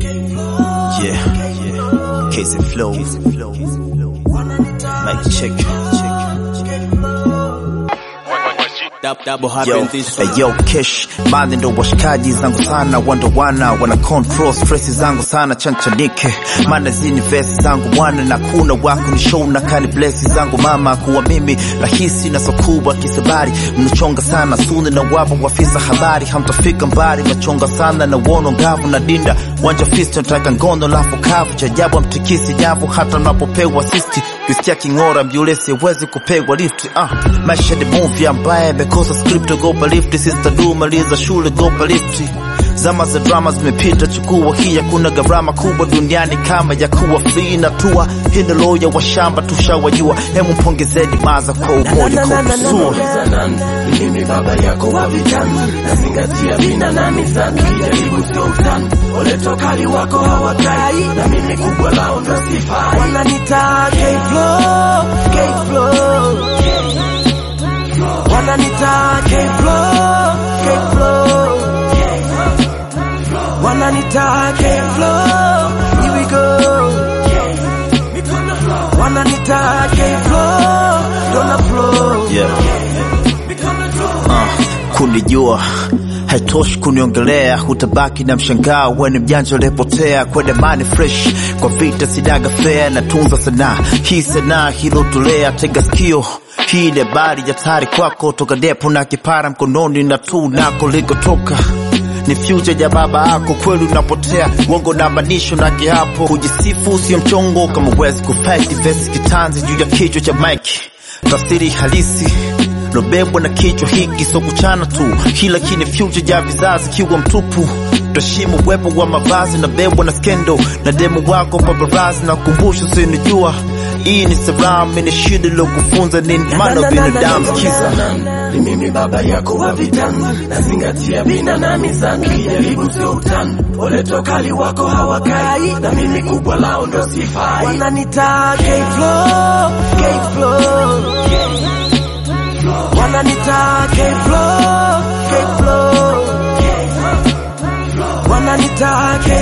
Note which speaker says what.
Speaker 1: Yeah, yeah. Case and flow. Mic check.
Speaker 2: Dab- double
Speaker 1: Yo,
Speaker 2: happen this
Speaker 1: hey, yo, Kesh mali ndo washikaji zangu sana, wandowana wana control stress zangu sana, chanchanike maana zini vesi zangu mwana na kuna wako ni show na kani blessi zangu mama, kuwa mimi rahisi na sokubwa kisabari, mnachonga sana suni na wapo wafisa habari, hamtafika mbali, mnachonga sana na wono ngavu na dinda wanja fisto nataka ngono lafu kavu cha ajabu amtikisi nyavu hata mnapopewa sisti kisikia king'ora mjule siwezi kupewa lift ah, maisha ni movie ambaye amekosa script gopa lift sister du maliza shule gopa lift zama za drama zimepita chukua hii hakuna gharama kubwa duniani kama ya kuwa free na tua hii ni loya wa shamba tushawajua hemu mpongezeni maza kwa umoja kwa kusua
Speaker 3: Ni mimi baba yako wa vijana, nazingatia vina na mizani, kijaribu sio utani, ole tokali wako hawakai, na mimi kubwa lao ndo sifai.
Speaker 4: Wananita K-Flow, K-Flow. Wananita K-Flow, K-Flow. Wananita K-Flow, here we go. Wananita K-Flow, Donna Flow.
Speaker 1: yeah. uh, kunijua haitoshi kuniongelea, hutabaki na mshangao, weni mjanja ulipotea kwenda mani fresh kwa vita sidaga fea na tunza sanaa hii sanaa hilotolea, tega sikio hii ni habari ya tari kwako, toka depo na kipara mkononi na tu nako likotoka ni future ya baba yako, kweli unapotea uongo na manisho na kiapo, kujisifu sio mchongo kama uwezi kufight vesi kitanzi juu ya kichwa cha Mike, tafsiri halisi lobebwa na kichwa hiki, so kuchana tu, kila kini future ya vizazi kiwa mtupu Tuheshimu uwepo wa mavazi na bebwa na skendo na demu wako paparazi na kumbusho sinijua hii ni salamu ni shida lokufunza nini maana binadamu kiza
Speaker 3: Ni mimi baba yako wa vijana, nazingatia vina na mizani, kijaribu sio utani, ole tokali wako hawakai, na mimi kubwa lao ndo sifai.
Speaker 4: Wananita K-Flow, K-Flow. Wananita K-Flow, K-Flow. Wananita K-Flow.